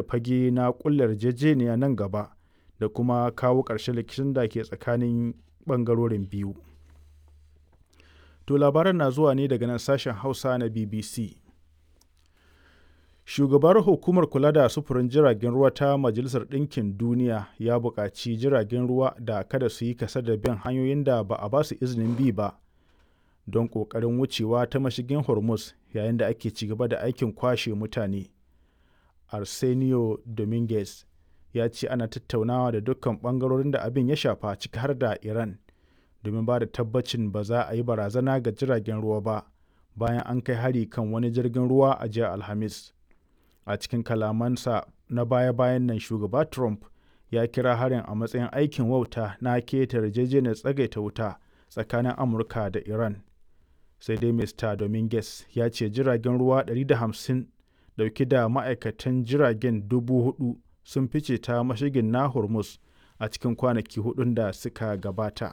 fage na ƙulla yarjejeniya nan gaba da kuma kawo ƙarshen rikicin da ke tsakanin ɓangarorin biyu. To labaran na zuwa ne daga nan sashen Hausa na BBC. Shugabar Hukumar Kula da Sufurin Jiragen Ruwa ta Majalisar Ɗinkin Duniya ya buƙaci jiragen ruwa da kada su yi kasa da bin hanyoyin da ba a ba su izinin bi ba don ƙoƙarin wucewa ta mashigin Hormuz yayin da ake ci gaba da aikin kwashe mutane. Arsenio Dominguez ya ce ana tattaunawa da dukkan ɓangarorin da abin ya shafa ciki har da Iran domin ba da tabbacin ba za a yi barazana ga jiragen ruwa ba bayan an kai hari kan wani jirgin ruwa a jiya Alhamis. A cikin kalamansa na baya-bayan nan shugaba Trump ya kira harin a matsayin aikin wauta na keta yarjejeniyar tsagaita wuta tsakanin Amurka da Iran. Sai dai Mr. Dominguez ya ce jiragen ruwa 150 dauke da ma'aikatan jiragen dubu hudu sun fice ta mashigin na Hormuz a cikin kwanaki hudun da suka gabata.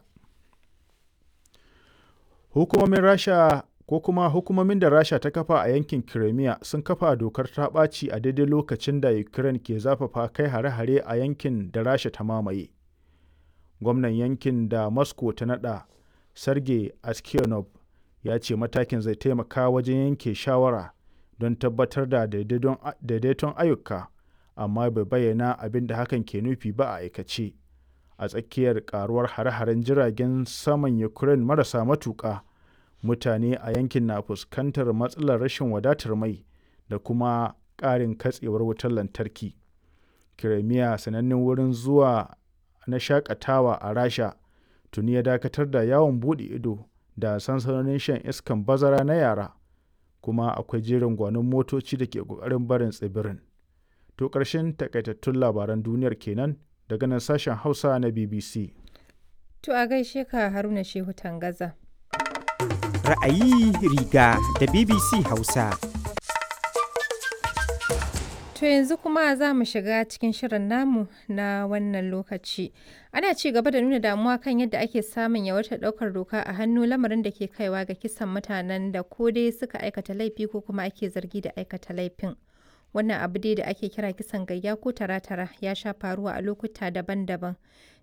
Hukumomin Rasha ko kuma hukumomin da Rasha ta kafa a yankin Crimea sun kafa dokar ta ɓaci a daidai lokacin da Ukraine ke zafafa kai hare-hare a yankin da Rasha ta mamaye. Gwamnan yankin da Moscow ta naɗa, Sergei Aksyonov, ya ce matakin zai taimaka wajen yanke shawara don tabbatar da daidaiton ayyuka, amma bai bayyana abin da hakan ke nufi ba a aikace. A tsakiyar karuwar hare-haren jiragen saman Ukraine marasa matuƙa, mutane a yankin na fuskantar matsalar rashin wadatar mai da kuma ƙarin katsewar wutar lantarki. Crimea sanannen wurin zuwa na shakatawa a Rasha tuni ya dakatar da yawon buɗe ido da sansanonin shan iskan bazara na yara, kuma akwai jerin gwanon motoci da ke ƙoƙarin barin tsibirin. To ƙarshen takaitattun labaran duniyar kenan daga nan sashen Hausa na BBC. To a gaishe ka Haruna Shehu Tangaza. Ra'ayi riga da BBC Hausa. To yanzu kuma za mu shiga cikin shirin namu na wannan lokaci. Ana ci gaba da nuna damuwa kan yadda ake samun yawaitar ɗaukar doka a hannu lamarin da ke kaiwa ga kisan mutanen da ko dai suka aikata laifi ko kuma ake zargi da aikata laifin. Wannan abu dai da ake kira kisan gayya ko tara-tara ya sha faruwa a lokuta daban-daban.